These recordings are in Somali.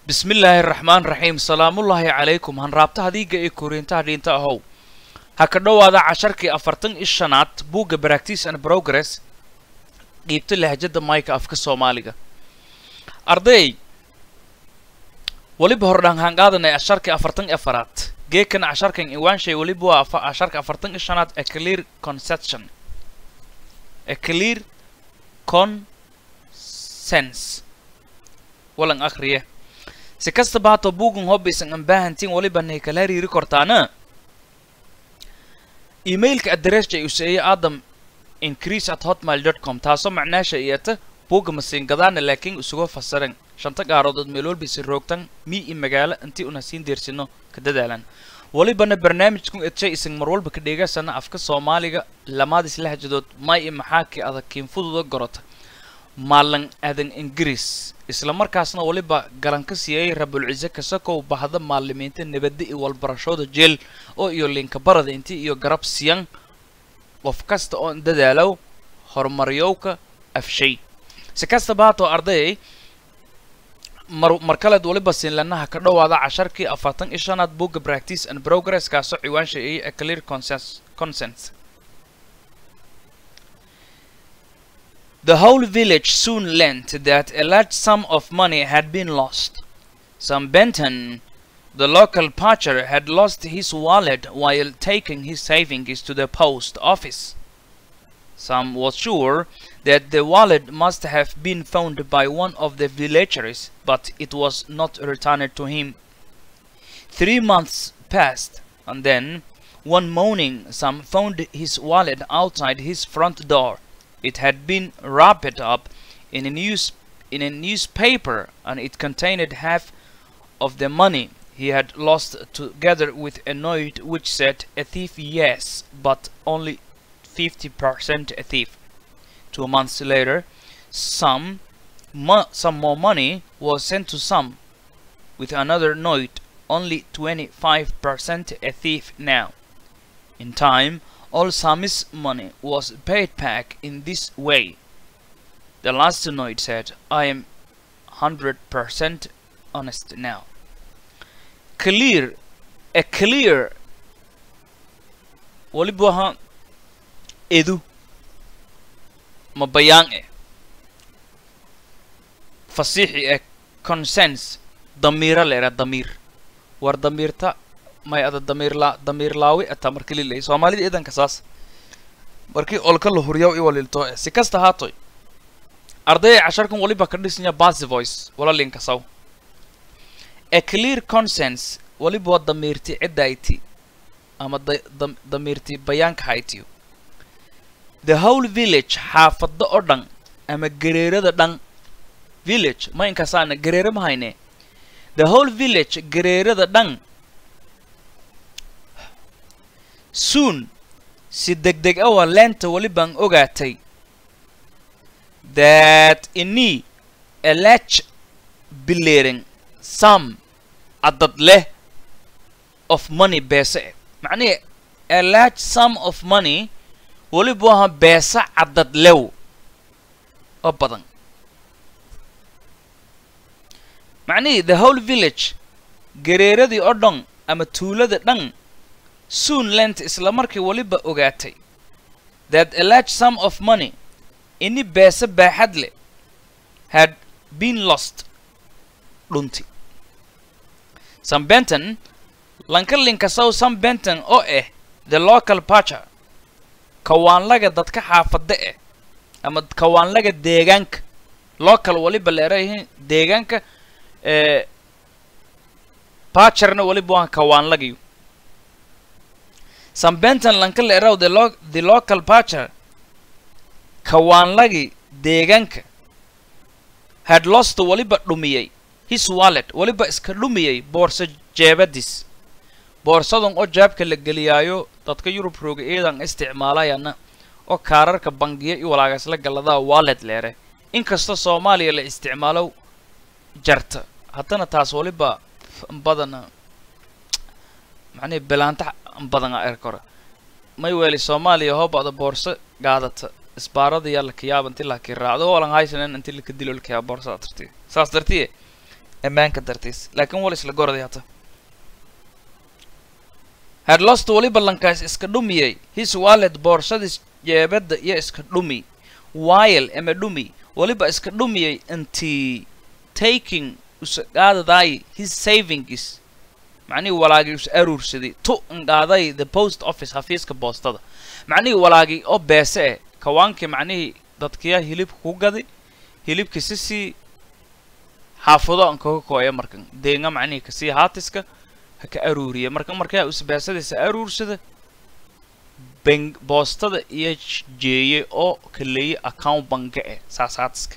bismillaahi raxmaan raxiim salaamullaahi calaykum hanraabtaha diiga ee koriintaha dhiinta ahow ha ka dhowaada casharkii afartan i shanaad buugga practice and progress qiibta lahjada mayka afka soomaaliga arday weliba hordhaan haan qaadanay casharkii afartan i afaraad geekan casharkan iwaanshay weliba waa casharka afartan i shanaad a clear conception a clear consens walan akhriye si kastaba hata buugan hobbaysan aan baahantiin waliba nay kala hariiri kortaana emailka adresska ay useeye adam increase at hotmail dot com taasoo macnaasha iyata buugga masiingadaana laakiin isuga fasiran shanta gaarood meel walbaysa roogtan mii i magaalo intii una siin deersino ka dadaalan walibana barnaamijkun edshay isan mar walba ka dheegasana afka soomaaliga lamaadis lahjadood may i maxaakii adag kiinfududa gorota maalan aadan ingiriis isla markaasna weliba galan ka siiyey rabulcise kasakow bahda maalimiinta nabadda iyo walbarashooda jeel oo iyo linkabarada intii iyo garab siyan qof kasta oo dadaalow horumaryowka afshay si kastaba haatoo ardayay mar mar kaleed waliba siinlanaha ka dhowaada casharkii afartan iyo shanaad buugga practice and progress kaasoo ciwaan sheeyay a clear consens consens The whole village soon learnt that a large sum of money had been lost. Sam Benton, the local poacher, had lost his wallet while taking his savings to the post office. Sam was sure that the wallet must have been found by one of the villagers, but it was not returned to him. Three months passed, and then, one morning, Sam found his wallet outside his front door. It had been wrapped up in a news in a newspaper and it contained half of the money he had lost together with a note which said a thief yes but only 50% a thief. Two months later some mo- some more money was sent to some with another note only 25% a thief now. In time all Sammy's money was paid back in this way. The last note said, I am 100% honest now. Clear, a clear, waliba ha edu mabayaan eh fasiixi eh consens damiira leera damiir war damiirta may ada damiirla damiirlaawi ata marka lilay soomaalida idanka saas markii olka la huryaw iwalilto si kasta haatoy ardayay casharkan waliba ka dhisnya basy voice wala linkasaw a clear consens waliba waa damiirti ciddayti ama damiirti bayaanka haytiyo the whole village xaafada oo dhan ama gareerada dhan village ma inkasaana gareere ma hayne the whole village gareerada dhan soon si degdeg awa leenta welibaan ogaatay that ini a large bileering some cadad leh of money beese eh macnihi a large sum of money weliba aha beesa cadad lew oo badan macnihii the whole village gareeradii oo dhan ama tuulada dhan soon lent isla markii weliba ogaatay that a large sum of money ini beese baaxad leh had been lost dhunti sam benton lanka linkasow sam benton oo ah the local pacher kawaanlaga dadka xaafada eh ama kawaanlaga deegaanka local weliba leerayihiin deegaanka ee pacherna weliba waa kawaanlagayo sam benton lanka leeraw the, lo the local pacher kawaanlagii deegaanka had lost weliba dhumiyey his wallet weliba iska dhumiyey boorso jeebadis boorsadan oo jaabka la geliyaayo dadka yurub rooga eedan isticmaalayana oo kaararka bangiya iyo walaagasla galladaa wallet leere inkasta soomaaliya la isticmaalo jarta haddana taas weliba badana macnihi bilaanta badan a erkora may weeli soomaaliya hoobada boorso gaadata isbaarada yaa la kayaaba inti la kii raacdo walan haysanen inti laka dilo lakayaa boorsada tartiya saas dartiye ammaanka dartiis laakiin wal isla goraday hata had lost waliba lankaas iska dhumiyey his wallet boorsadis jeebadda iyo iska dhumi while ama dhumi waliba iska dhumiyey intii taking usaqaadaday his savings macnihii walaagii us aruursaday tu inqaaday the post office xafiiska boostada macnihii walaagii oo beese eh kawaankii macnihii dadkiyaa hilibka ku gaday hilibka sisii xaafado an kaga kooya markan deenga macnihii kasii haatiska ha ka aruuriya marka markaa us beesadiisa aruursada bang boostada iyo jeeye oo kaleeye account banka eh saas haatiska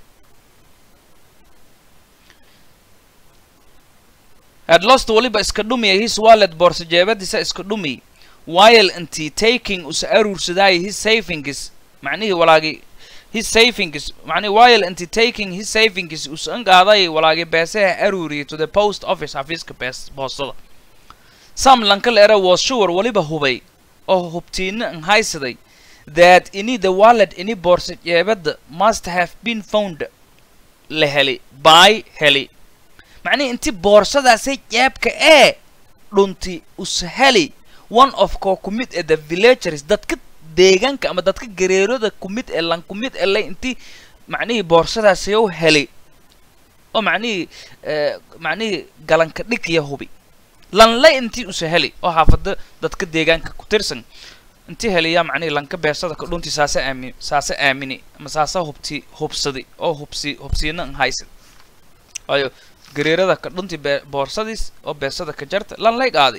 had lost waliba iska dhumiya his wallet boorsa jeebadiisa iska dhumi while intii taking usa aruursadaayo his savings macnihii walaagii his savings macnihi while intii taking his savings usa anqaaday walaagii beesaha aruuriyay to the post office xafiiska bees boostada sam lankalera was sure waliba hubay oo hubtiina an haysaday that ini the wallet ini boorsa jeebadda must have been found la heli by heli macnihi inti boorsadaasay jeebka ee dhunti usheli one of koo ku mid ee the villagers dadka deegaanka ama dadka gareerada ku mid ee lan ku mid ee lay inti macnihii boorsadaasi u heli oo macnihii macnihii galanka dhigya hubi lan lay intii usa heli oo xaafada dadka deegaanka ku tirsan inti heliyaa macnihii lanka beersada ka dhunti saase aami saase aamini ama saase hubti hubsadi oo hubsi hubsiina an haysid waayo gareerada ka dhunti bee boorsadiis oo beesada ka jarta lan lay qaaday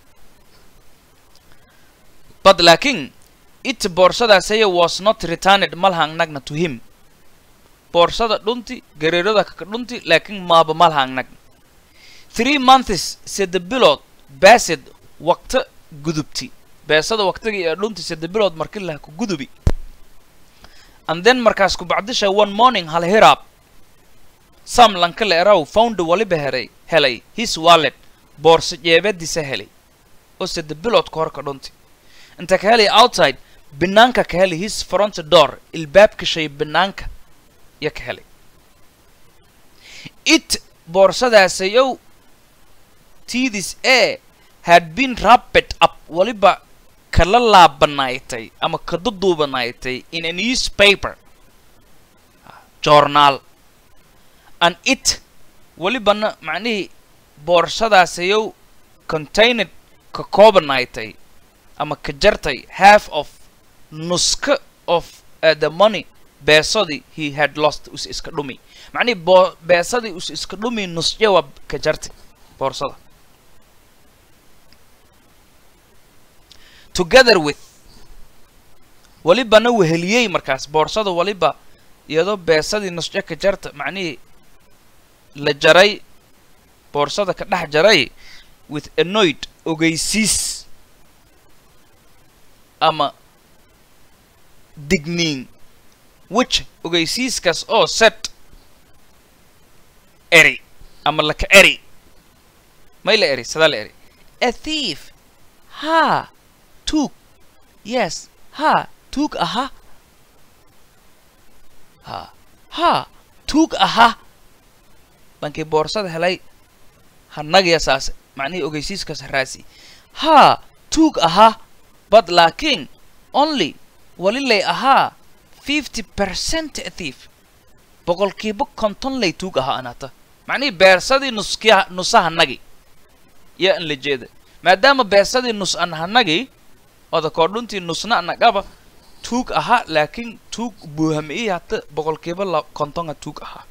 but laakiin it boorsadaasaya was not returned malhang nagna to him boorsada dhunti gareerada ka dhunti laakiin maaba malhang nagna three months sida bilood basid waqta gudubti beesada waqtigii ee dhunti sida bilood markii laha ku gudubi and then markaas ku bacdisha one morning hal hiraab sam lankale eraw found waliba heray helay his wallet boorsa jeebadiisa helay oo sida bilood ka hor ka dhunti inta ka helay outside banaanka ka helay his front door ilbaabka shay banaanka ya ka helay it boorsadaasayou tidis e had been wrapped up waliba kala laabanaaytay ama ka duduubanaaytay in a newspaper journaal and it walibana macnihii boorsadaasayou contained ka koobanaaytay ama ka jartay half of nuska of uh, the money beesadii he had lost us iska dhumi macnihii boo beesadii us iska dhumi nusjawa ka jartay boorsada together with walibana weheliyey markaas boorsada waliba iyadoo beesadii nusjo ka jarta macnihii la jaray boorsada ka dhex jaray with anoid ogeysiis ama digniin which ogeysiiskaas oo set eri ama laka eri may la eri sadaa la eri a thief ha took yes ha took aha ha ha took aha dhankii boorsada helay hanagya saase macnihii ogeysiiskaas haraasi ha took aha but laakiin only walilay ahaa fifty percent a thief boqolkiiba konton lay tuug ahaa anata macnihii beersadii nuskiya nusa hanagi yaa an la jeeda maadaama beersadii nus an hanagi oda koodhuntii nusna anagaba tuug ahaa laakiin tuug buuhamiyi hata boqolkiiba la kontonga tuug ahaa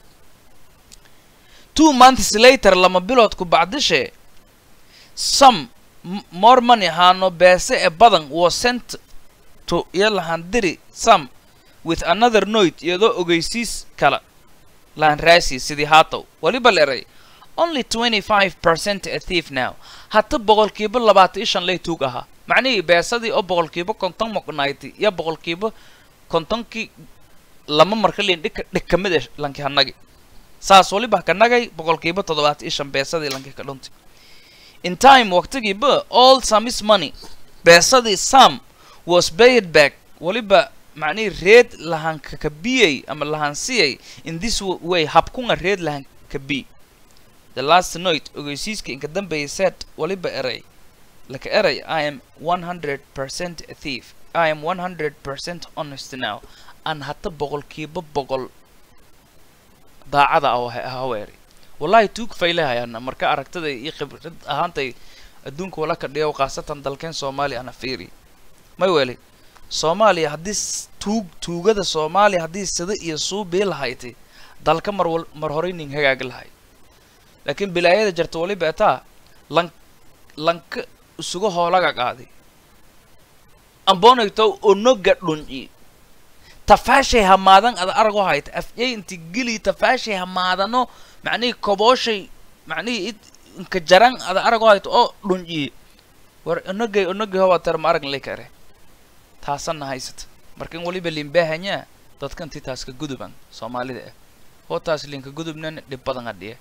two months later lama biloodku bacdishe some more money haano beese ee badan was sent to iyo lahaan diri some with another note iyadoo ogeysiis kala lahan raasi sidii haatow waliba la eray only twenty five percent a thief now hata boqolkiiba labaatan iyo shan lay tuug ahaa macnihii beesadii oo boqolkiiba konton moqnayti iyo boqolkiiba kontonkii lama marka liin dhika dhig ka mid ah lanki hanagi saas waliba kanagay boqolkiiba toddobaatan iyo shan beesadii lanki ka dhuntay in time waqtigiiba all samis money beesadii sam was paid back waliba macnihii reed lahan kakabiyey ama lahan siyay in this way habkunga reed lahan kabi the last night ogeysiiska inka dambeeyay said waliba eray laka eray i am 100% a thief i am 100% honest now aan hata boqolkiiba boqol daacada haweeri wallahi tuug faylahayaana marka aragtada iyo khibrad ahaantay adduunka wala ka dhigow khaasatan dalkeen soomaaliya ana fiiri may weli soomaaliya haddii tuug tuugada soomaaliya haddii sida iyo suubii lahayti dalka mar wal mar horey nin hagaagi lahay laakiin bilaayada jarta waliba etaa lan lanka isuga hoolaga qaadi ambonayto onoga dhunci tafaashay hamaadan ada arago hayta afyay inti geli tafaashay hamaadano macnihii kobooshay macnihii inka jaran ada arago hayta oo dhunci war onogay onogay hoba tar ma arag lekare taasana haysata marka in waliba limbaahanyaa dadka intii taas ka guduban soomaalida ah oo taas linka gudubnan dhib badan adhiye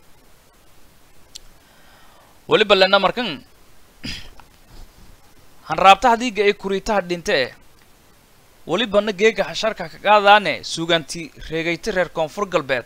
waliba lena markan hanraabta hadiiga ay kuriitaha dhinte eh welibana geega xasharka ka qaadaane suugaanti reegayta reer koonfur galbeed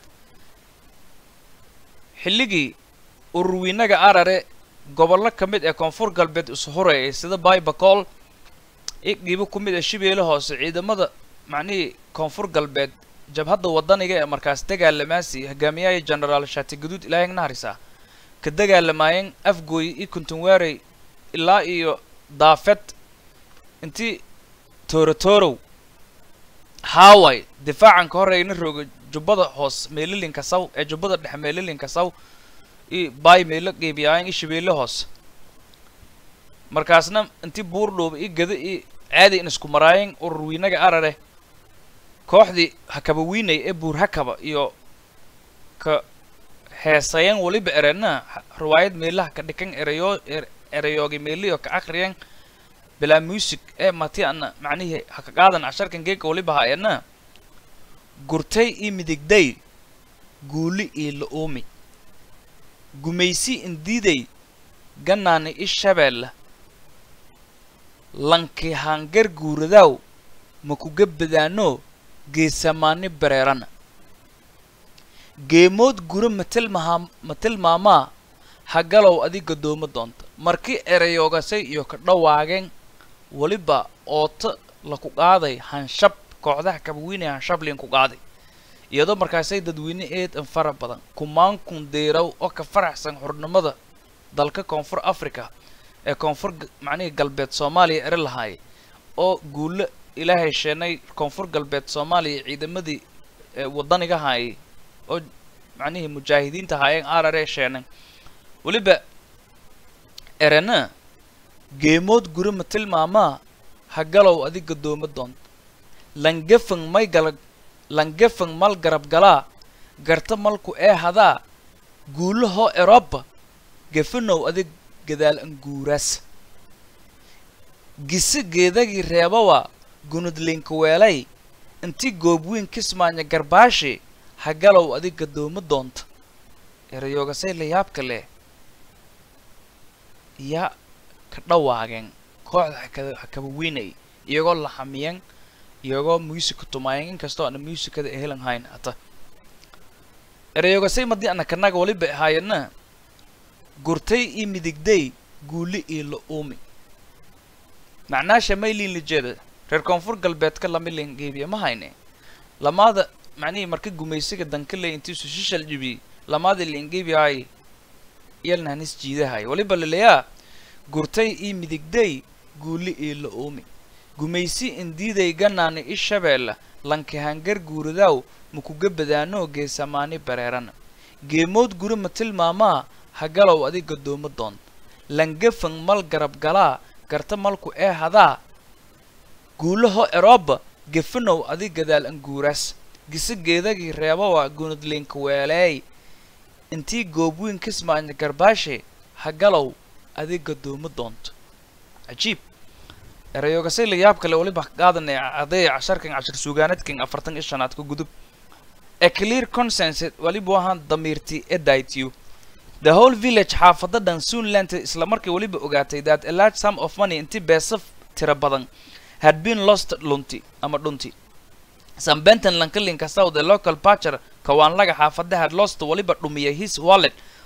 xilligii ururwiinaga arare gobollo ka mid ee koonfur galbeed isu horeeyay sida baybacool iqiibo ku mid ee shibeele hoose ciidamada macnihii koonfur galbeed jabhadda wadaniga ee markaas dagaalamaasi hogaamiyaha genaraal shaati guduud ilaahay naharisa ka dagaalamaayeen afgooy iyo kuntunwaarey ilaa iyo daafed intii toorotorow haaway difaacan ka horeyna rooga jubbada hoos meelilinka saw ee jubbada dhexe meelilinka saw iyo baay meelo qeybiyaayan iyo shabeelle hoos markaasna intii buurdhooba iyo gada iyo caadi in isku maraayeen ururwiinaga arare kooxdii hakaba wiinay ee buur hakaba iyo ka heesayan waliba erena riwaayad meelaha ka dhikan erayo erayoogi meeliyo ka akriyeen bilaa music ee mati ana macnihii haka qaadan casharkan geega waliba haayana gurtay iyo midigday guuli iyo la-oomi gumaysi indiiday ganaani i shabeella lanki hangar guuradaaw ma kuga badaano geesamaani bareerana geemood guro matilmaha matilmaamaa hagalow adig gadoomo doonta markii erayoogasay iyo ka dhawaageen weliba ooto laku qaaday hanshab kooxdaha kabawiinay hanshab liinku qaaday iyadoo markaasay dadweyne eed an fara badan kumaan kun deyraw oo ka faraxsan xurnimada dalka koonfur africa ee koonfur macnihii galbeed soomaaliya eri lahaay oo guulo ilaahay sheenay koonfur galbeed soomaaliya ciidamadii wadaniga haayay oo macnihii mujaahidiinta haayeen arare sheenay weliba erena geemood guri ma tilmaamaa hagalow adig gadoomo doonta langefang may gala langefang mal garab galaa garta malku ee hadaa guulahoo eroba gefanow adig gadaal anguuraas gise geedagii reebawa gunudlinka weelay intii goobweyn kismaanya garbaashi hagalow adig gadoomo doonta erayoogasay layaabka leh yaa ka dhawaageen kooxda hakada hakaba weynay iyagoo laxamiyeen iyagoo musica tumaayeen inkastoo ana musicada ehelan hayn hata erayoogasay madii ana kanaga waliba ahaayana gurtay iyo midigday guuli iyo la-uumi macnaasha maylin lijeeda reer koonfur galbeedka lamilin geebiya ma hayne lamaada macnihii marka gumaysiga dankaley intiisu shishal jibiyey lamaada liingeebiyaay iyalnahanis jiidahay waliba laleyaa gurtay iyo midigday guuli iyo la-uumi gumaysi indiiday ganaani i shabeella lankahangar guuradaaw makuga badaanoo geesamaani bareerana geemood guri ma tilmaamaa hagalow adig gadoomo doonta langefang mal garab galaa garta malku ee hadaa guulaho eroba gefanow adig gadaal anguuraas gise geedagii reebawa gunudlinka weeleey intii goobweyn kismaanya garbaashe hagalow adig gadoomo doonto cajiib erayoogasay layaab kale waliba qaadanay aday casharkan cashar suugaanadkan afartan iyo shanaad ka gudub a clear consensus waliba ahaan damiirti edityu the whole village xaafada dhan soonland isla markii weliba ogaatay that a large sum of money intii beesa tira badan had been lost lunti ama dhunti sambenton lankalinka south the local patcher kawaanlaga xaafada had lost waliba dhumiyay his wallet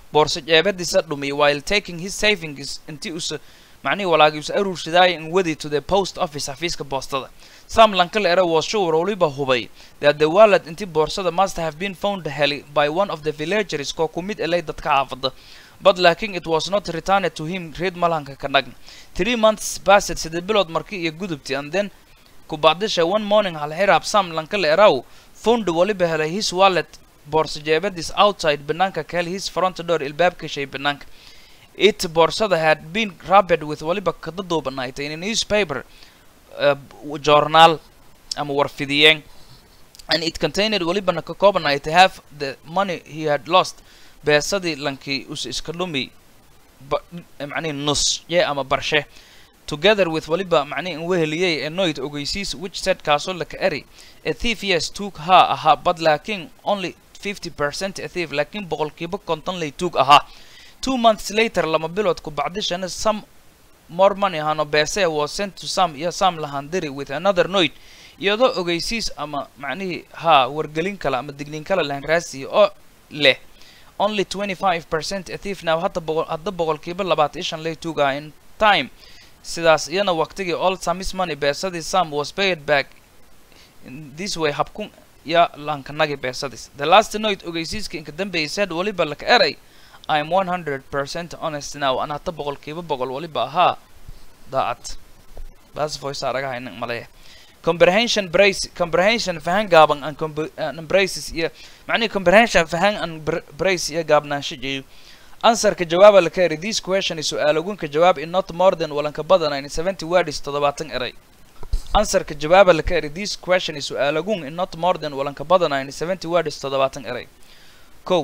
boorso jeebadiisa dhumi while taking his savings intii usa macnihii walaagii usa aruursadaayo in wadi to the post office xafiiska boostada sam lankale era was sure waliba hubay that the wallet intii boorsada must have been found heli by one of the villagers koo ku mid elay dadka xaafada but laakiin it was not returned to him reed malanka ka dhagn three months passed siddeed bilood markii iyo gudubti and then ku bacdisha one morning hal xiraab sam lankale eraw found waliba helay his wallet boorso jeebadiis outside banaanka ka hel his front door ilbaabka shay banaanka it boorsada had been wrapped with waliba kada duubanaaytay in a newspaper uh, journal ama warfidiyeen and it contained walibana ka koobanaay to have the money he had lost beesadii lankii us iska dhumi ba- macnihi nus ye ama barshe together with waliba macnihi in weheliyey annoyed ogeysiis which said kaasoo laka eri a thief yes took ha ahaa but laakiin only 50 percent a thief laakiin boqolkiiba konton lay tuug ahaa two months later lama bilood ku bacdishana some more money hano beese was sent to some iyo some lahandiri with another note iyadoo ogeysiis ama macnihii haa wargelin kale ama digniin kale lahan raasiya oo leh only 25 percent a thief now hadda boqol hadda boqolkiiba labaatan iyo shan lay tuugaa in time sidaas iyana waqtigii all samis money beesadii sam was paid back in this way habkun ya lankanagi beesadis the last note ogeysiiska inka dambeeyay said waliba laka eray I'm 100% honest now an hata boqolkiiba boqol waliba ahaa daacad baas voice araga haynan malaya comprehension brace comprehension fahan gaaban and compre- and braces iyo macnihi comprehension fahan and br- brace iyo gaabnaansho jeeyo answerka jawaaba la kari this question is su'aalogunka jawaab in not more than walanka badanayn 70 words toddobaatan eray answerka jawaaba la kari this question is su'aalogun in not more than walanka badanayn 70 words toddobaatan eray kow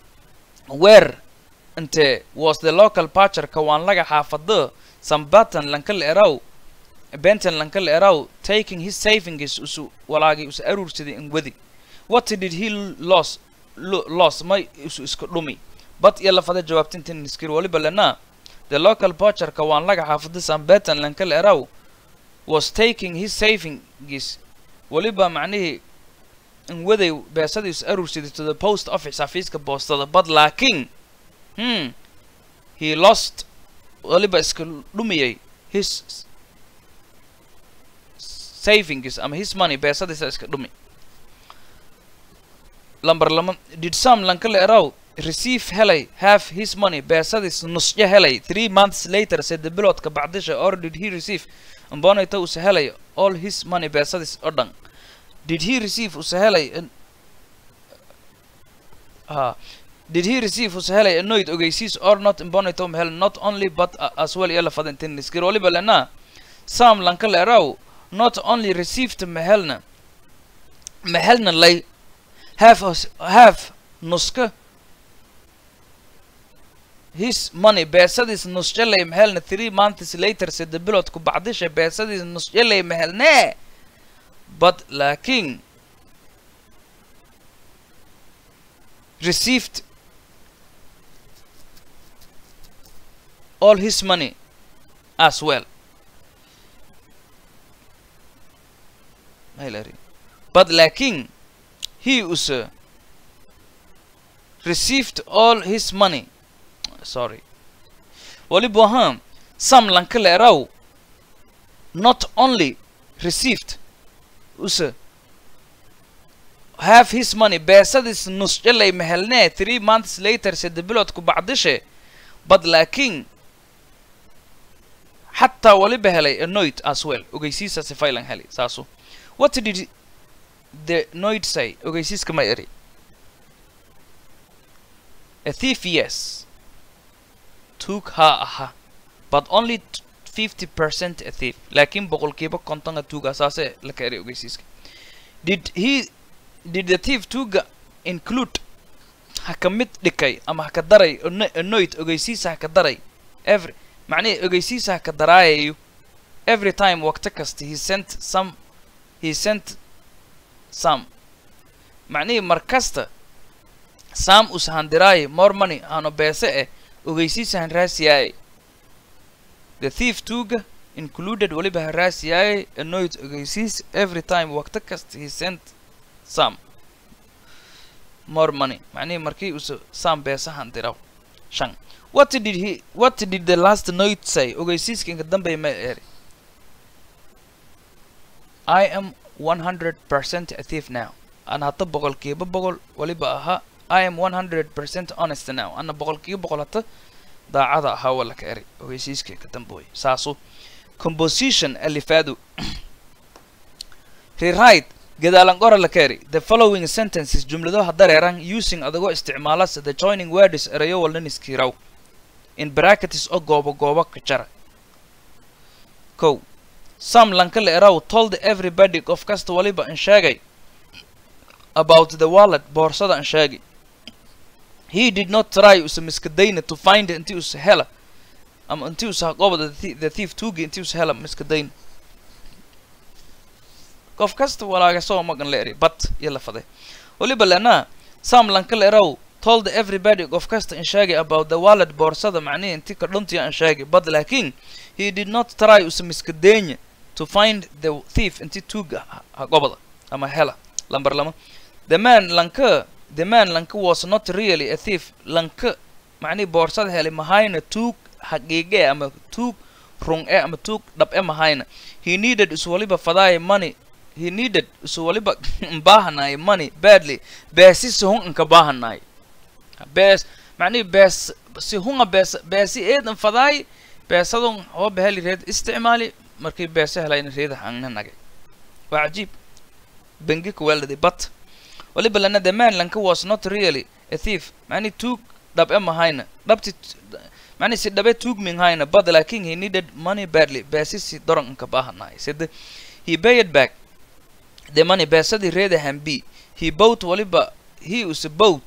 where inte was the local patcher kawaan laga xaafado sambatan lankal eraw benton lankal eraw taking his savings usu walaagi usu aruursaday in wadi what did he loss lo- loss may isu iska dhumi but iyo lafada jawaabtintin iskir waliba lena the local patcher kawaan laga xaafado sambetan lankal eraw was taking his savings waliba macnihii in waday beesadii is aruursaday to the post office xafiiska boostada but laakiin hmm he lost waliba iska dhumiyay his savings ama his money beesadiisa iska dhumi lamber lama did some lankale eraw receive helay have his money beesadis nusyo helay three months later sede biloodka bacdisha or did he receive ambonayta use helay all his money beesadis oo dhan did he receive use helay an- ah did he receive use helay annoyed ogeysiis or not imbonayto mahel not only but uh, as well iyo lafadantin iskir waliba lena sam lankale eraw not only received mahelna mahelna lay have us- have nuska his money beesadis nusjalay mahelna three months later sede biloodku bacdisha beesadis nusjalay mahelne but laakiin received all his money as well Hillary. But laakiin he also received all his money. Sorry. Waliba ahaan sam lankale eraw not only received use have his money beesadis nusjalay mahelne three months later sede biloodku bacdishe but laakiin xataa waliba helay annoyed as well ogeysiisaasi faylan helay saasu what did the noid say ogeysiiska ma eri a thief yes took ha aha but only 50% a thief laakiin boqolkiiba kontonka tuuga saase la ka eri ogeysiiska did he did the thief tuuga include ha ka mid dhikay ama ha ka daray anno- annoyed ogeysiisa ha ka daray every macnihi ogeysiisa ha ka daraayayo every time waqti kasta he sent some he sent some macnihii mar kasta sam ushandiraay more money hano beese eh ogeysiisa han raasiyaaye the thief tuuga included waliba han raasiyaaye annoyed ogeysiis every time waqti kasta he sent some more money macnihii markii usa sam beese handiraw shan what did he what did the last note say ogeysiiska inka dambeeya ma eri i am 100% a thief now ana hata boqolkiiba boqol waliba ahaa i am 100% honest now ana boqolkiiba boqol hata daacada ahaa wala ka eri ogeysiiska inka dambeeya saasu composition alifaadu rewrite gadaalan qora la keri the following sentences jumlado hadareeran using adagoo isticmaalas the joining words erayo walnan iskiiraw in brackets oo goobo goobo ka jara kow sam lanka la eraw told everybody qof kasta waliba an sheegay about the wallet boorsada an sheegi he did not try usa miskadayna to find inti usa hela ama inti usa haqoobada the thief tuugi inti usa hela miskadayna qof kasta walaaga soo magan la eri bat iyo la faday waliba lena sam lanka la eraw told everybody qof kasta in sheegay about the wallet boorsada macnihi inti ka dhuntiya an sheegay but laakiin he did not try usa miskadeenya to find the thief inti tuuga haqobada ama hela lambar lama the man lanka the man lanka was not really a thief lanka macnihi boorsada helay mahayna tuug xaqiiqe ama tuug rung e ama tuug dhab e mahayna he needed is waliba fadaaya money he needed is waliba baahanaay money badly beesi si hun inka baahanaay bees macnihi bees si hunga bees beesi eedan fadaay beesadun hooba heli reed isticmaali markii beese helayna reeda hangna nagay waa cajiib bengi kuweeladi but waliba lana the man lanka was not really a thief macni tuug dhab e mahayna dhabti macni si dhabe tuug minghayna but laakin he needed money badly beesi si doran inka baahanaay side he paid back the money beesadii reeda hambi he bought waliba he usa bought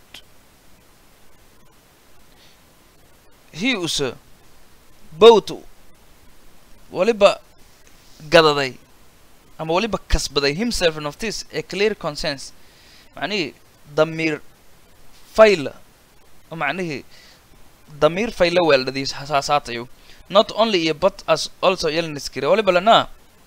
he usa bought waliba gadaday ama waliba kasbaday himself and of this a clear consens macnihii damiir fayla macnihii damiir fayla weeldhadiis hasaasaatayo not only iyo but as also yelniskire waliba lana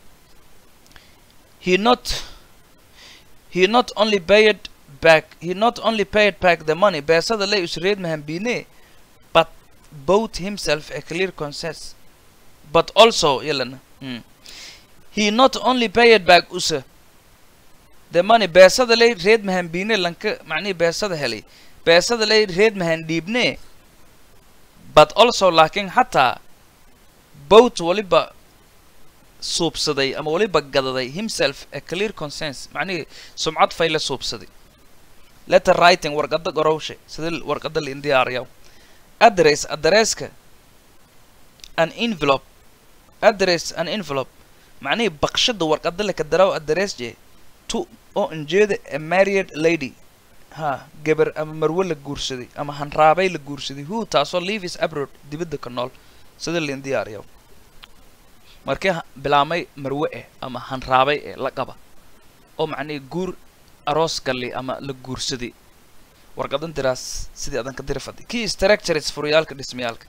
he not he not only paid back he not only paid back the money beesada lay usreed mahambine but bought himself a clear consens but also yelana mm. he not only paid back usa the money beesada lay reed mahambine lanka macnihi beesada helay beesada lay reed mahandhiibne but also laakiin xataa boat waliba suubsaday ama waliba gadaday himself a clear consens macnihii sumcad fayla suubsaday letter writing warqada gorowshe sida warqada la indiyaariyaw address adresska an envelope address an envelope macnihii baqshada warqada laka daraw address je to oo injeeda a married lady ha gabar ama marwe la guursaday ama hanraabay la guursaday who taasoo leavis abroad dibadda ka nool sida la indiyaariyaw markii bilaamay marwe eh ama hanraabay eh la qaba oo macnihii guur aroos galli ama la guursaday warqadan diraas sidii adan ka diri faday key structures furyaalka dhismayaalka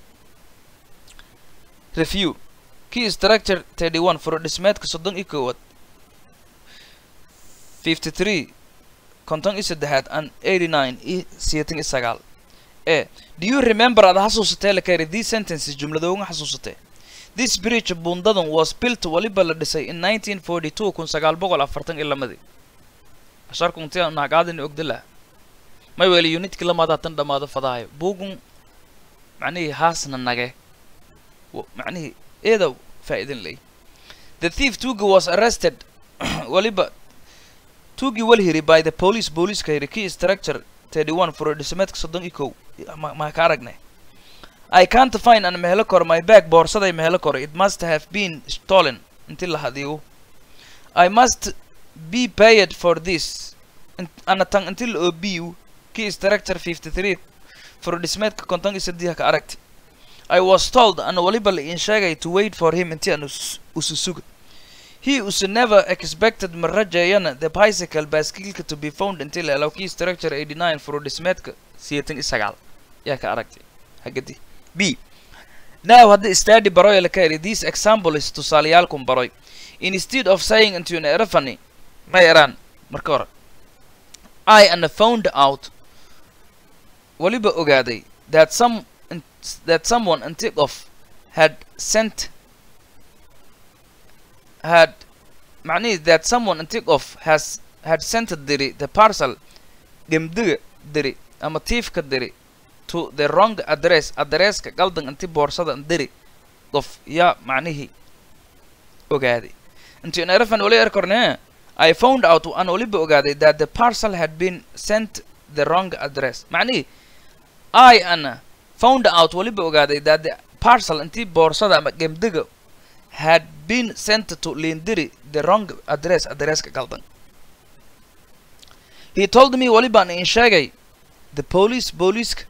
review key structure thirty one furo dhismeedka soddon iyo koowaad fifty three konton iyo saddexaad and eighty nine iyo siyeetan iyo sagaal e do you remember aad xasuusatee la kari these sentences jumladooga xasuusatee this bridge bundadan was built waliba la dhisay in nineteen forty two kun sagaal boqol afartan iyo lamadii asharku intii naagaadini ogdala may weli unitkii lamaada tan dhamaado fadaayo bugun macnihii haasna nage macnihii eeda faa'iidin lay the thief tugi was arrested waliba tugi walhiri by the police booliiska hiri key structure thirty one furo dhismeedka soddon iyo kow ma ka aragnay I can't find an mehelo kor my bag boorsaday mehelo kor it must have been stolen inti la hadiyo I must be paid for this ana tan inti la obiyu key structure 53 furo dhismeedka konton iyo saddex ka aragti I was told ana waliba la in sheegay to wait for him inti aan ususuga he was never expected marajayana the bicycle baaskiilka to be found until la key structure 89 furo dhismeedka siyeetan iyo sagaal yaa ka aragtay hagadi b now hadda study baroy la ka eri this example is tusaaleyaalkun baroy instead of saying into an erafany ma eraan marka hore i ana found out waliba ogaaday that some that someone antique of had sent had معنيه that someone antique of has had sent diri the parcel gemdiga diri ama tiifka diri to the wrong address addresska qaldan inti boorsada diri qof yaa macnihii ogaaday intii erafan oli erkorne I found out aan waliba ogaaday that the parcel had been sent the wrong address macnihii I ana found out waliba ogaaday that the parcel intii boorsada ama gemdiga had been sent to lindiri the wrong address addresska qaldan he told me walibaan in sheegay the police booliiska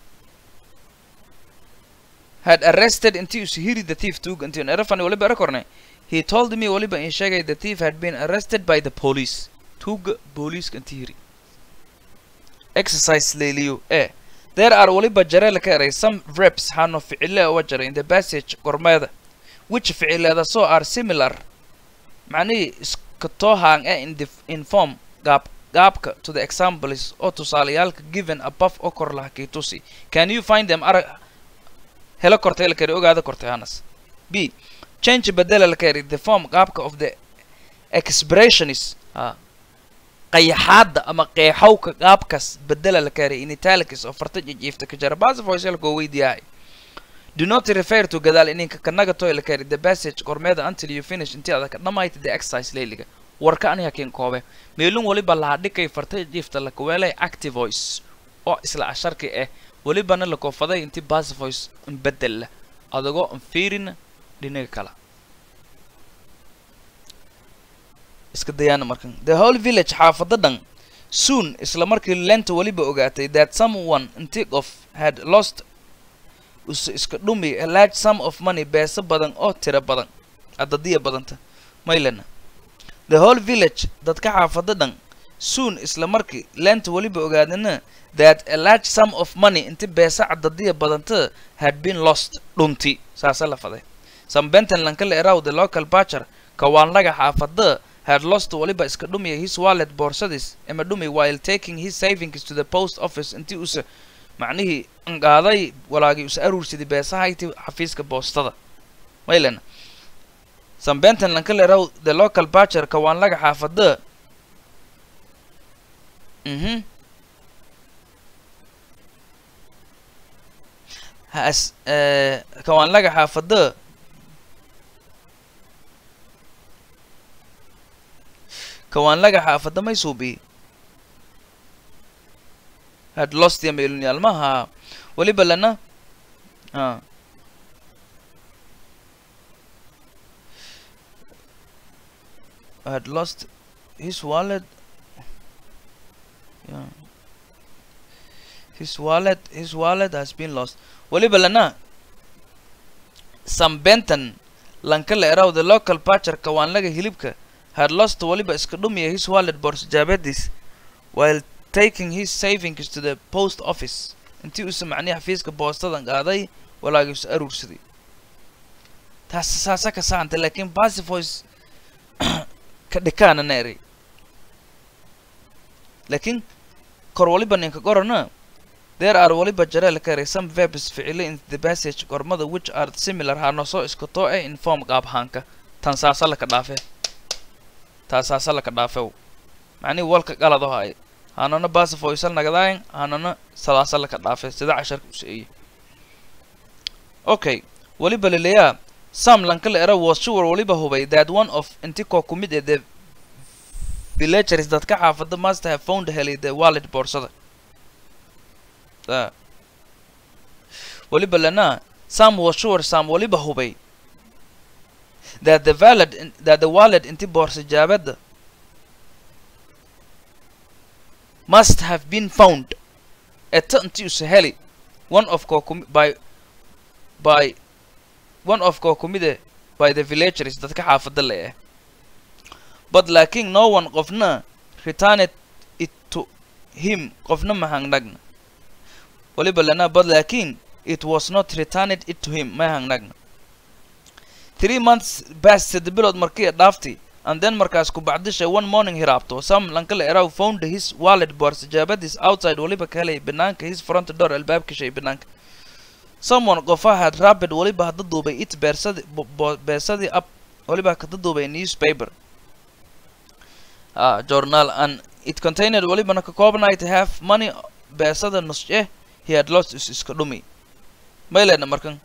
had arrested intii uu hiri the thief tuug intii erafan waliba erakorne he told me waliba in sheegay the thief had been arrested by the police tuuga booliiska intii hiri exercise leeliyo e there are waliba jareel ka eray some verbs hano ficile uga jaray in the passage gormeeda which ficileeda so are similar macnihii iska toohaan e in the in form gaab gaabka to the examples oo tusaalayaalka given above oo kor laha kii tusi can you find them arag helo kortay la kari ogaada kortay hanas b change bedela la kari the form qaabka of the expressionist ah qayaxaada ama qeexowka qaabkaas bedela la kari in italics oo farta jijiifta ka jara bas voice la koo weydiyahay do not refer to gadaal ininka kanaga toy la kari the passage gormeeda until you finish intii adag dhamayd the exercise leeliga warka aniga kin koobe meelun waliba laha dhikay farta jiifta la kuweelay active voice oo isla asharki ah welibana la koofaday intii bas voice in bedel leh adagoo aan fiirin dhinaga kale iska dayaana markan the whole village xaafada dhan soon isla markii lenta weliba ogaatay that someone intig of had lost us iska dhumi a large sum of money beesa badan oo tira badan adadiya badanta maylana the whole village dadka xaafada dhan soon isla markii lenta weliba ogaadana that a large sum of money inti beesa cadadiya badanta had been lost dhunti saasa la faday some benton lankala eraw the local butcher kawaanlaga xaafada had lost waliba iska dhumiya his wallet boorsadis ama dhumi while taking his savings to the post office intii usa macnihii qaaday walaagii usa aruursaday beesaha intii xafiiska boostada maylena some benton lankala eraw the local butcher kawaanlaga xaafada mhm has kawaanlaga xaafada kawaanlaga xaafada may suubi had lost ya meeluniyaalmaha weliba lana a had lost his wallet yeah. his wallet his wallet has been lost weliba lana some benton lankala eraw the local butcher kawaanlaga hilibka had lost waliba iska dhumiya his wallet boorsajaabadiis while taking his savings to the post office intii uusa macnihi xafiiska boostadan qaaday walaagii usa aruursaday taas saasa ka saanta laakiin basivoice ka dhikaana na eray laakiin kor waliba ninka qorana there are waliba jareel ka eray some verbs ficile in the passage gormada which are similar hanosoo iska too eh in form qaabhaanka tan saasa laka dhaafe taasaasa laka dhaafew macnihi walka qalad oo ay hanana basifoysal nagadaayan hanana sadaasa laka dhaafe sida casharka useeye okay waliba leleyaa sam lankala era was sure waliba hubay that one of inti koo ku mid ee the villagers dadka xaafada must have found helay the wallet boorsada waliba lana sam was sure sam waliba hubay that the wallet that the wallet inti boorsa jaabada must have been found eta inti usa heli one of koo by by one of koo kumide by the villagers dadka xaafada le eh but laakiin no one qofna returned it to him qofna mahangnagna waliba lana but laakiin it was not returned it to him mahangnagna three months past sida bilood markii dhaaftay and then markaas ku bacdisha one morning hiraabto sam lankala eraw found his wallet boorsa jaabadiis outside waliba ka helay banaanka his front door albaabka shay banaanka someone qofa had rapid waliba hadda duubay it beersadi bo- bo- beersadii up waliba kada duubay newspaper ah journal and it contained walibana ka koobnayd half money beesada nus eh he had lost is iska dhumi maylena markan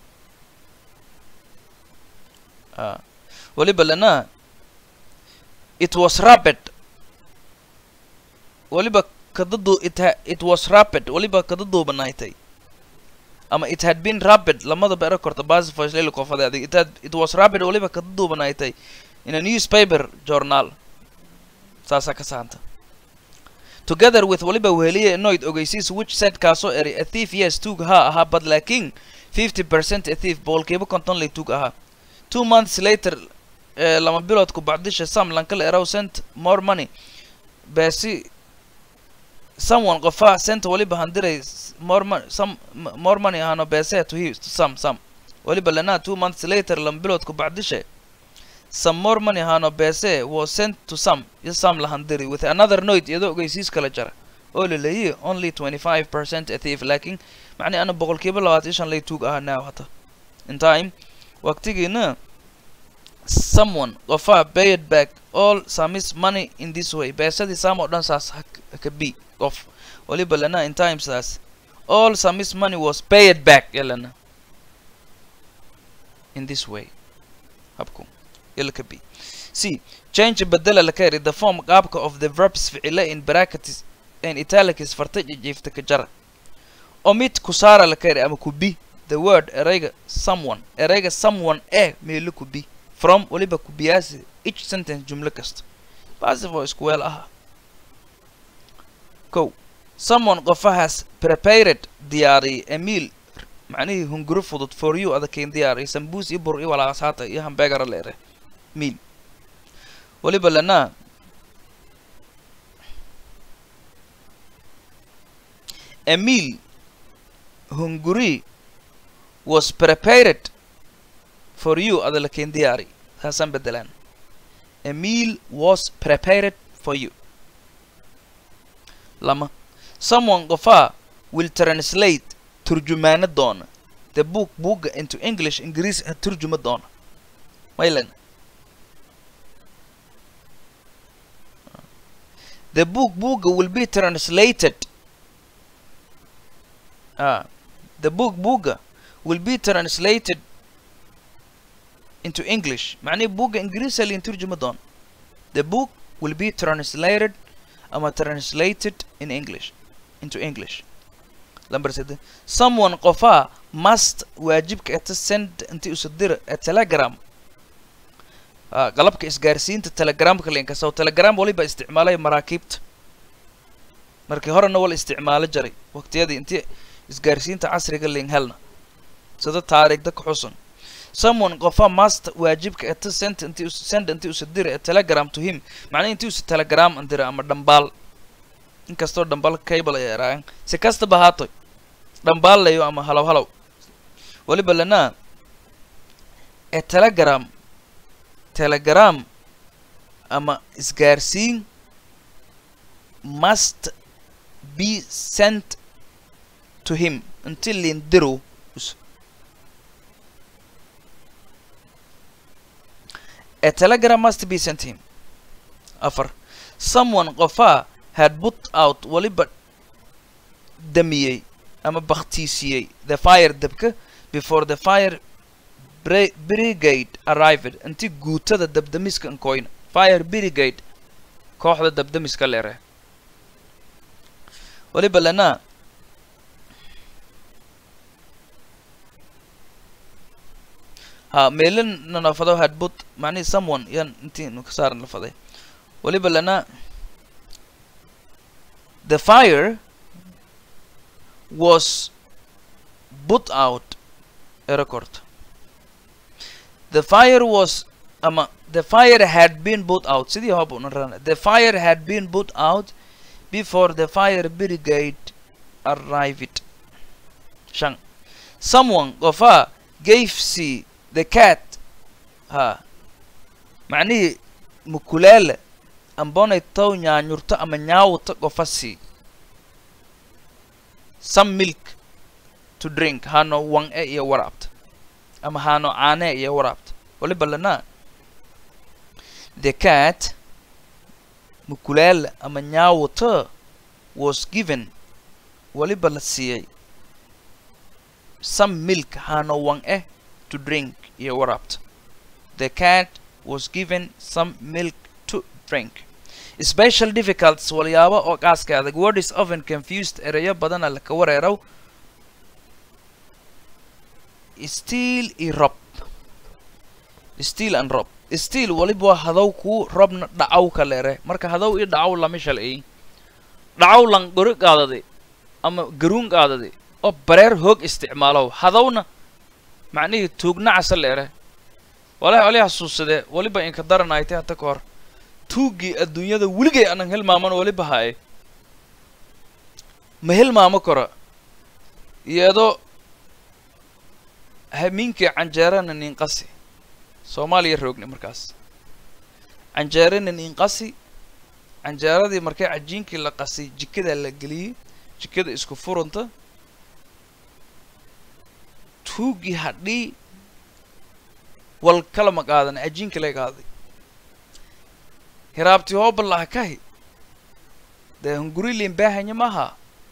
ah waliba lana it was rapid waliba kada du it, ha, it was rapid waliba kada duubanaaytay ama it had been rapid lamada beero korta basi voice lelo kofade adig it had it was rapid waliba kada duubanaaytay in a newspaper journal saasaa ka saanta together with waliba weheliye noid ogeysiis which said kaasoo eri a thief yes tuug haa ahaa but laakiin fifty percent a thief boqolkiiba konton lay tuug ahaa two months later eh, lama bilood ku bacdisha sam lankala eraw sent more money beesi someone qofa sent waliba handiray s- more money some m- more money ahano beese to he to some some waliba lana two months later lama bilood ku bacdisha some more money hano bese was sent to some iyo some lahandiri with another note iyadoo ogeysiis kala jara oo la leeyahay only 25% a thief laakiin macni ana boqolkiiba labaatan iyo shan lay tuug ahaa now hata in time waqtigiina someone qofa paid back all samis money in this way beesadii sam oo dhan saas ha k- ha ka bi qof waliba lana in time saas all samis money was paid back yalana in this way habku يلا بي C change بدل لكيري the form قابك of the verbs فعلا in brackets in italics فرتج جيفت كجرة omit كسارة لكيري أما كبي the word erega someone erega someone eh ميلو كبي from وليبا كبياسي each sentence جملة كست بعض voice كويل أها كو someone قفا has prepared دياري a meal معنيه هنجرو فضط for you هذا كين دياري سمبوس يبر إيه ولا عصاتا إيه همبرجر ليره ميل waliba lana a meal hunguri was prepared for you ada lakin diyaari saasaan bedelaan a meal was prepared for you lama someone qofa will translate turjumaano doona the book buugga into english ingiriis ha turjuma doona maylan the book book will be translated ah the book book will be translated into english معناه book انجليزي اللي نترجم دون the book will be translated اما translated in english into english لمبر سيدة someone قفا must واجبك أنت send أنت أصدر a telegram آه قلبك isgaarsiinta telegramka la inkastoo telegram waliba isticmaalay maraakiibta markii horena wala isticmaalo jaray waqtiyadii intii isgaarsiinta casriga lain helna sida taariikhda ka xusan someone qofa must waajibka eta send intii us send intii usa dira a telegram to him macnaha intii usa telegram andira ama dhambaal inkastoo dhambaal cable ay eraayan si kastaba haato dhambaal layo ama halow halow waliba lana a telegram telegram ama isgaarsiin must be sent to him until lindiro a telegram must be sent to him afar someone qofa had put out waliba damiyey ama baktiisiyey the fire dabka before the fire bri- brigade arrived intii guutada dabdamiska nkoyna fire brigade kooxda dabdamiska leere waliba lana ha meelin nanafado had put macnihi someone yan intii nu ka saaran lafaday waliba lana the fire was put out a record the fire was ama the fire had been put out sidii hob una rana the fire had been put out before the fire brigade arrived shan someone qofa gave see the cat ha macnihii mukulaala ambonay tow nyaanyurto ama nyaawta qofa sii some milk to drink hano wan e iyo waraabta ama hano caane iyo waraabta waliba lana the cat mukulaal ama nyaawata was given waliba la siiyey some milk hano wan eh to drink iyo waraabta the cat was given some milk to drink special difficulties walyaabo oo qaaska adag word is often confused erayo badana laka wareerow steel i rob steel and rob steel waliba waa hadow kuu robna dhacaw ka leere marka hadow i dhacaw lama shalay dhacaw lan gori qaadade ama garuun qaadade oo bareer hoog isticmaalow hadowna macnihii tuugnacasa leere walahi oli xasuusadee waliba inka daranaytay hata ka hor tuuggii adduunyada weligay anan hilmaaman waliba haye ma hilmaamo karo iyadoo hamiinkii canjeerana ninqasi soomaaliya roogni markaas canjeerana ninqasi canjeeradii markay cajiinkii la qasay jikada la geliyey jikada isku furanta tuuggii hadhii wal kalama qaadan cajiinka lay qaaday hiraabtii hoobalaha kahi dee hunguriliin baahanya maaha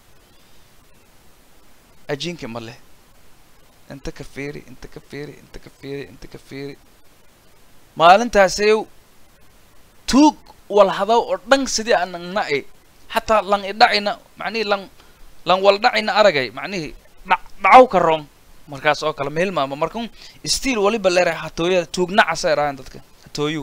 cajiinki ma leh inta ka fiiri inta ka fiiri inta ka fiiri inta ka fiiri maalintaasayow tuug wal hadaw oo dhan sidii aanan na'i xataa lan idhacina macnihii lan lan wal dhacina aragay macnihii dhac dhacaw ka roon markaas oo kale ma hilmaamo marka stiil waliba leera hatooyada tuugnacasa erahan dadka hatooyu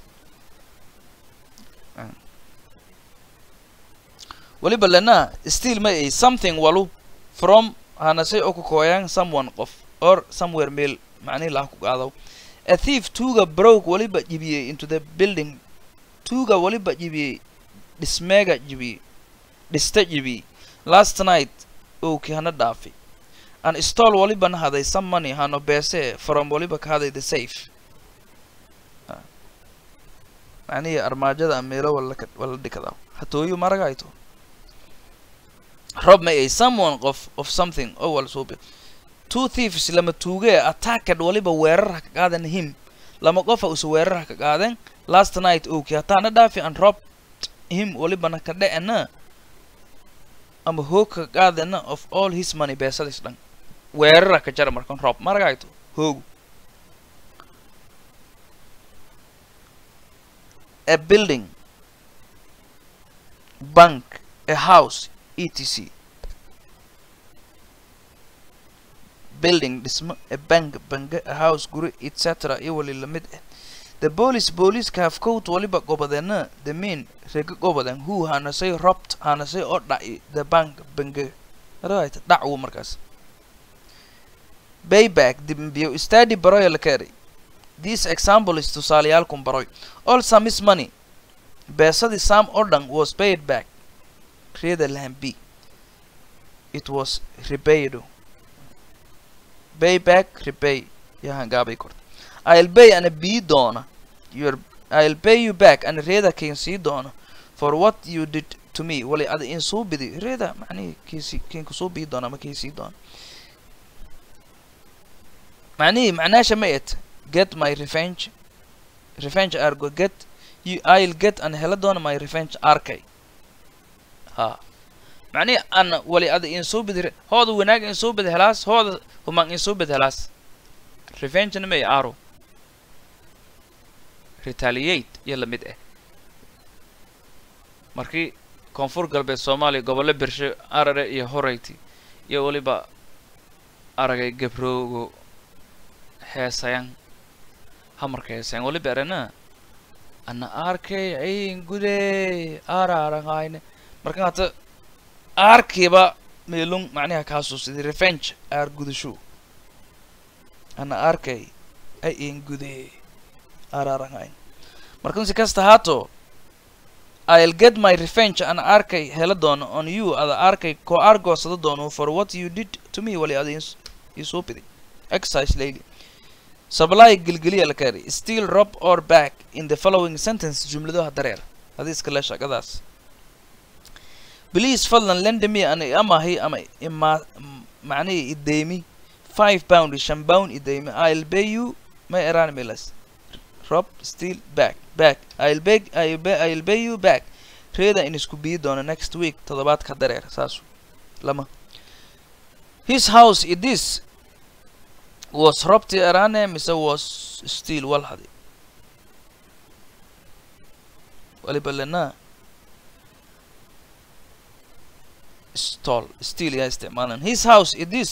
waliba lena still ma ay something walu from hanasay oo ku kooyaan someone qof or somewhere meel macnihi laha ku qaadaw a thief tuuga broke waliba jibiyey into the building tuuga waliba jibiyey dhismeega jibiyey dhista jibiyey last night owkii hana dhaafi an stall waliba na haday some money hano beese from waliba ka haday the safe macnihii armaajada meelo wala wala dhikadaa hatooyu maragayto rob may ay someone qof of something oo wal suubi two thieves lama tuugee attacked waliba weerar ha ka qaadan him lama qofa usa weerar ha ka qaadeen last night owkii hataana dhaafi and robbed him walibana ka dhecena ama hoog ka qaadana of all his money beesadis dhan weerara ka jara markan rob maragayto hoogu a building bank a house etc building dhismo a bank bange a house guri etc iyo wali lamid ah the police booliiska hafkowt waliba gobadeena the mean rega gobaden who hanasay robt hanasay oo dhaci the bank bange right dhacwo markaas bayback dimbiyo study baroya la keenay this example is tusaaleyaalkun baroy all some is money beesadii sam oo dhan was paid back reeda lahan b it was repaid pay back repay yahan gaabay korta i'll pay ana bii doona your i'll pay you back ana reeda kain sii doona for what you did to me wali ada in suu bidi reeda macnihi kiisi kiin kusuu bii doona ama kii sii doona macnihii macnaasha ma et get my revenge revenge argo get you i'll get an hela doona my revenge arkay ha macnihi ana wali ada insoo bid hooda wanaag insoo bid helaas hooda humang insoo bid helaas revengena may aro retaliate iyo lamid ah markii koonfur galbeed soomaaliya gobollo bersho arare iyo horeyti iyo weliba aragay gabroogo heesayan hamarka heesayan waliba erena ana arkay ayin gude ara arangayne marka hata arkiba meelung macnaha kaasuusidii revenge aar gudasho ana arkay ayin gude ara arangayn markan si kasta haato I'll get my revenge an arkay hela doono on you ada arkay ko argoosada doono for what you did to me wali ada isoo biday exercise layli supply gilgiliya la kari still rob or back in the following sentence jumladaha dareer hadiiska le shaqadaas please fadlan lend me an amahi ama ima macnihii ideymi five pound shan pound ideymi i'll pay you may eraan milas rob still back back i'll beg i'll pay, i'll pay you back reeda in isku biyi doono next week toddobaadka dareer saasu lama his house it is was robti erane mise was still walhadi waliba lena stall still yaa isticmaalan his house it is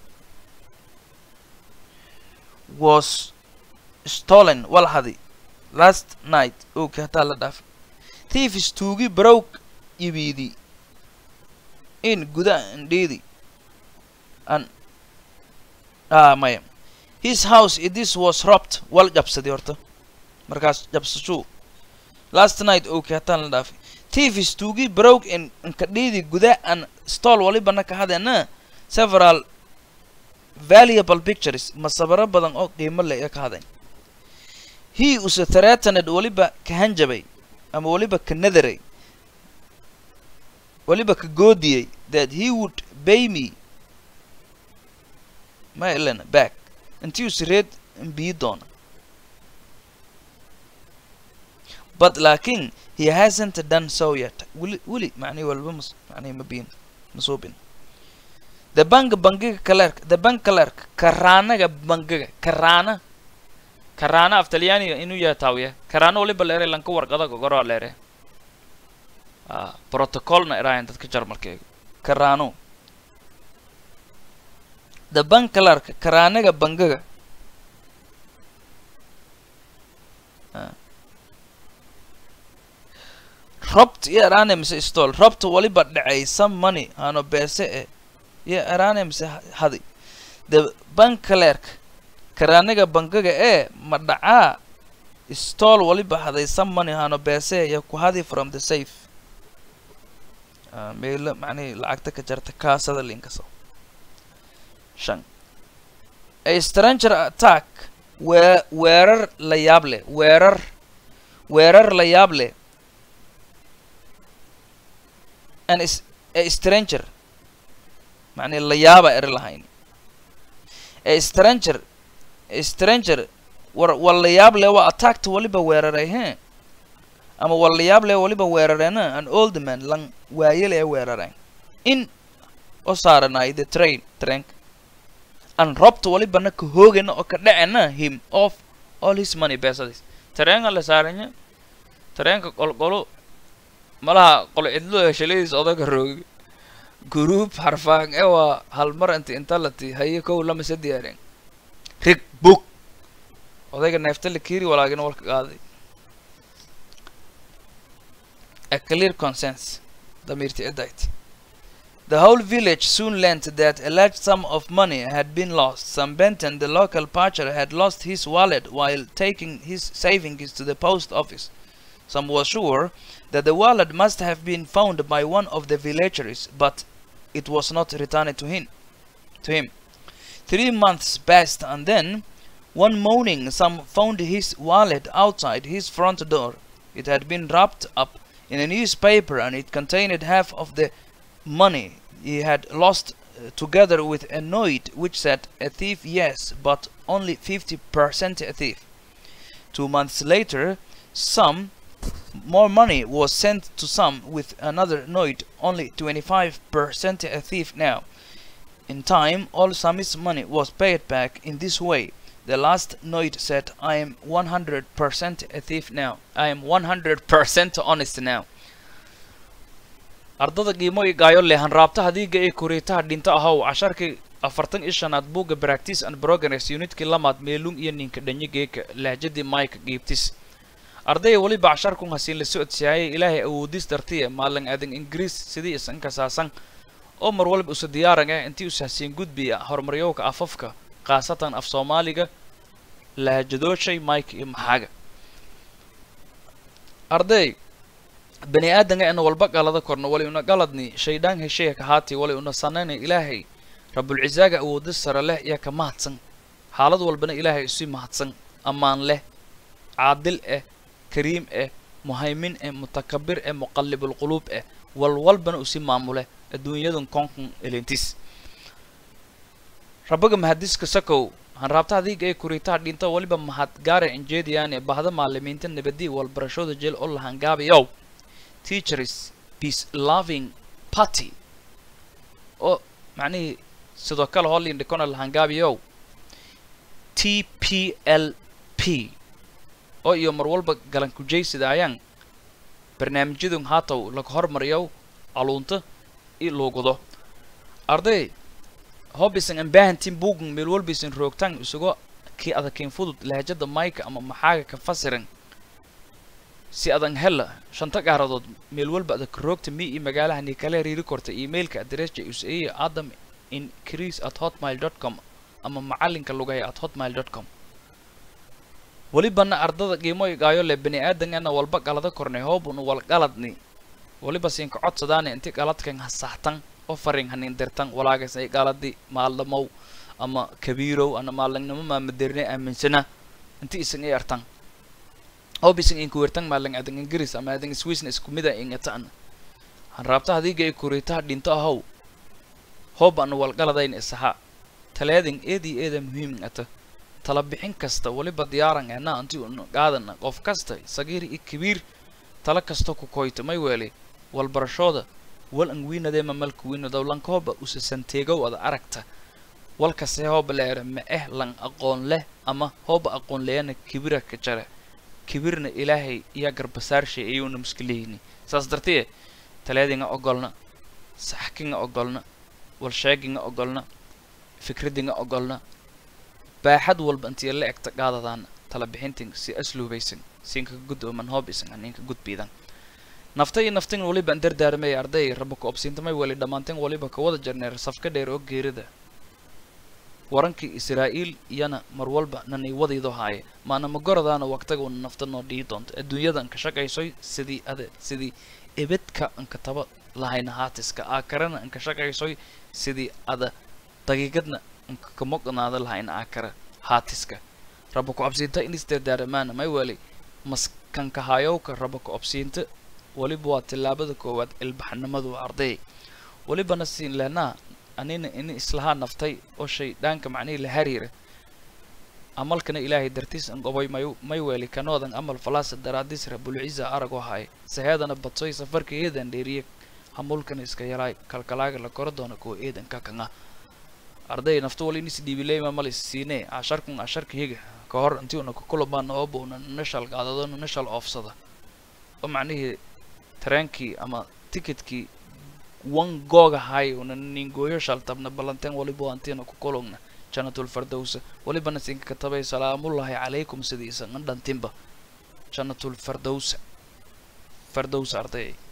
was stolen walhadi last night okay hataa la dhaaf thieves tuugi broke ibiidi in guda indhiidi an ah maya his house it is was robbed wal jabsaday horta markaas jabsashuu last night okay hataan la dhaafay thieves tuugi broke in nkadhiidi guda an stall walibana ka hadeena several valuable pictures masabaro badan oo qiimo leh ee ka hadeen he use threatened waliba ka hanjabay ama waliba ka nadaray waliba ka goodiyey that he would pay me ma elena back intii use reed biyi doona but laakin he hasn't done so yet weli weli macnihi walba mas macnihi ma biin masuubin the bank bangiga clerk the bank clerk karaanaga bangiga karaana karaana af talyaaniga inuu yahay taawiya karaana waliba leere lanka warqada gogoro leere ah protocolna iraayan dadka jarmalkeega karaano the bank clerk karaanaga bangiga robt iyo eraane mise stol robta waliba dhacay some money aano beese eh iyo eraane mise hadi the bank clerk karaaniga bangiga ee ma dhacaa stol waliba haday some money aano beese iyo ku hadi from the safe meelo macnihii lacagta ka jarta kaasada linkaso shan a stranger attack wee weerar la yaab leh weerar weerar la yaab leh an is a stranger macnii la yaaba eri lahayn a stranger a stranger war war la yaab leh waa attackta waliba weeraray he ama war la yaab leh waliba weerareena an old man lan waayele ee weerareen in oo saaranay the train trainka an robta walibana ka hoogana oo ka dhacena him of all his money beesadiis tareenka la saaranya tareenka qolqolo malaha qolo cidlo heshaladiis odaga roogi guruub harfaan ee waa halmar inti inta lati haye kow lama se diyaareen rig bug odayga neefta la kiiri walaagina walka qaaday a clear consense damiirti cidayt The whole village soon learnt that a large sum of money had been lost. Sam Benton, the local parcher, had lost his wallet while taking his savings to the post office. Some was sure that the wallet must have been found by one of the villagers, but it was not returned to him. To him. Three months passed, and then, one morning, Sam found his wallet outside his front door. It had been wrapped up in a newspaper, and it contained half of the money he had lost uh, together with a note which said a thief yes but only 50% a thief two months later some more money was sent to some with another note only 25% a thief now in time all Sammy's money was paid back in this way the last note said I am 100% a thief now I am 100% honest now ardada qiimo i gaayo lehan raabtaha diiga ee kuriitaha dhinto ahow casharkii afartan iyo shanaad buugga practice and progress unitkii lamaad meelung iyo ninka dhanyigeeka lahjadii mike giibtis ardaya weliba casharkun hasiin la socodsiyaayay ilaahay awoodis dartiya maalin adan ingiriis sidii isan kasaasan oo mar waliba usa diyaaran ah intii usa hasiin gudbiya horumaryowka afafka khaasatan af soomaaliga lahjadooshay mike iyo maxaaga arday bani aadamka ina walba galada korno wali una galadni shaydaan hesheya ka haati wali una sanayna ilaahay rabulcisaaga awooda sare leh iyo ka mahadsan xaalad walbana ilaahay isu mahadsan ammaan leh caadil eh kariim eh muhaymin eh mutakabir eh muqallibulquluub eh walwalbana usi maamule adduunyadan konkon elentis rabbaga mahadiska sakow hanraabta adiga ee kuriitaha dhinta weliba mahad gaara injeediyaane bahda maalimiinta nabadi walbarashooda jeel oo lahangaabayow teachers peace loving party oo macnihii sidoo kale hoolin dhikona lahangaabayow t p l p oo iyo mar walba galan kujaysid ayaan barnaamijyadun haataw laga hormariyow aluunta i luugudo arday hobbisan ambahantin bugun meel walbaysan roogtaan isugo kii adakayn fudud lahajada mayka ama maxaaga ka fasiran si adan hela shanta gaaradood meel walba adag roogta mi iyo magaalaha ni kala riiri korta emailka adressa usaiya adam increase at hotmail dot com ama macalinka lugaya at hotmail dot com welibana ardada qiimo igaayo le bani aadangana walba qalada kornay hoobun wal qaladni weliba siinka codsadaana inti qaladkan hasaxtan oo farin hanin dirtan walaagas ay qaladi maaldamow ama kabiirow ana maalingnimo maamadirne aaminsana inti isan ay artan hob isan inku wertan maalin adan ingiriis ama adan swiisna isku mida ingatan han raabta hadiga ay kuriitaha dhinto ahow hoob ana walqaladayn isaha taleedin eedi eeda muhiim ata tala bixin kasta weliba diyaaran ena anti un qaadana qof kasta sagiir i kabiir tala kasta ku koyta may weeli walbarashooda wal ang wiinadeema malku wiinadow lankooba usasanteegow ada aragta walkase hooba leera ma eh lan aqoon leh ama hooba aqoon leyana kibira ka jare kibirna ilaahay iya garbasaarshay ayuuna muskilihini saas dartee taleedinga ogolna saxkinga ogolna walsheeginga ogolna fikradinga ogolna baaxad walba intii la egta qaadadaana tala bixintin si asluubaysan siinka gudooman hoobisan aninka gudbiidan nafta iyo naftin waliba an dardaarmay arday raba ku obsiintamay wali dhammaanteen waliba ka wada jarneer safka dheer oo geerida warankii israa'iil iyana mar walba nanay wadaydo haaye maana magoradaana waqtaga una nafta noo dhihi doonto adduunyada anka shaqaysoy sidii ade sidii ebedka anka taba lahayna haatiska aakarana anka shaqaysoy sidii ada daqiiqadna anka kamoqnaada lahayna aakara haatiska raba ku obsiinta in isdardaaramaana may wali maskanka hayowka raba ku obsiinta weliba waa tillaabada koowaad ilbaxnimadu arday welibana siin lehnaa anina ini islahaa naftay oo shay dhaanka macnihii la hariira amalkana ilaahay dartiis an gobay may may weeli kanoodan amal falaasa daraadis rabulciza aragoo haay saheedana badsoy safarka eedan dheeriye hamulkana iska yalaay kalkalaaga la koro doona kuwa eedan ka kanga arday nafta wali inis dhiibileyma malis siinee casharkun casharka higa ka hor intii una kukulabaana ooba una nashal qaadado nashal oofsada oo macnihii tareenkii ama ticketkii wan googa hay una ningooyo shaltabna ballanteen waliba antiina ku kulugna jannatul fardowsa walibana sinka katabay salaamullahi calaykum sidiisa an dhantinba jannatul fardowsa fardowsa arday